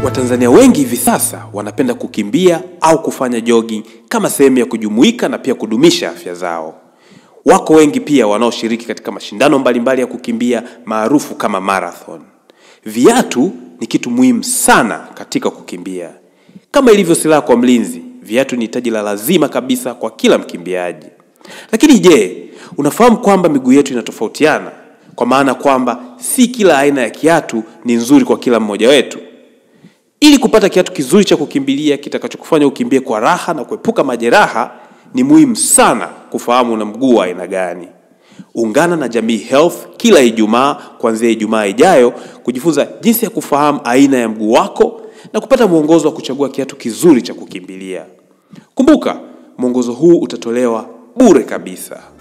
Watanzania wengi hivi sasa wanapenda kukimbia au kufanya jogging kama sehemu ya kujumuika na pia kudumisha afya zao. Wako wengi pia wanaoshiriki katika mashindano mbalimbali ya kukimbia maarufu kama marathon. Viatu ni kitu muhimu sana katika kukimbia. Kama ilivyo silaha kwa mlinzi, viatu ni hitaji la lazima kabisa kwa kila mkimbiaji. Lakini je, unafahamu kwamba miguu yetu inatofautiana? Kwa maana kwamba si kila aina ya kiatu ni nzuri kwa kila mmoja wetu. Ili kupata kiatu kizuri cha kukimbilia kitakachokufanya ukimbie kwa raha na kuepuka majeraha, ni muhimu sana kufahamu una mguu wa aina gani. Ungana na Jamii Health kila Ijumaa kuanzia Ijumaa ijayo kujifunza jinsi ya kufahamu aina ya mguu wako na kupata mwongozo wa kuchagua kiatu kizuri cha kukimbilia. Kumbuka, mwongozo huu utatolewa bure kabisa.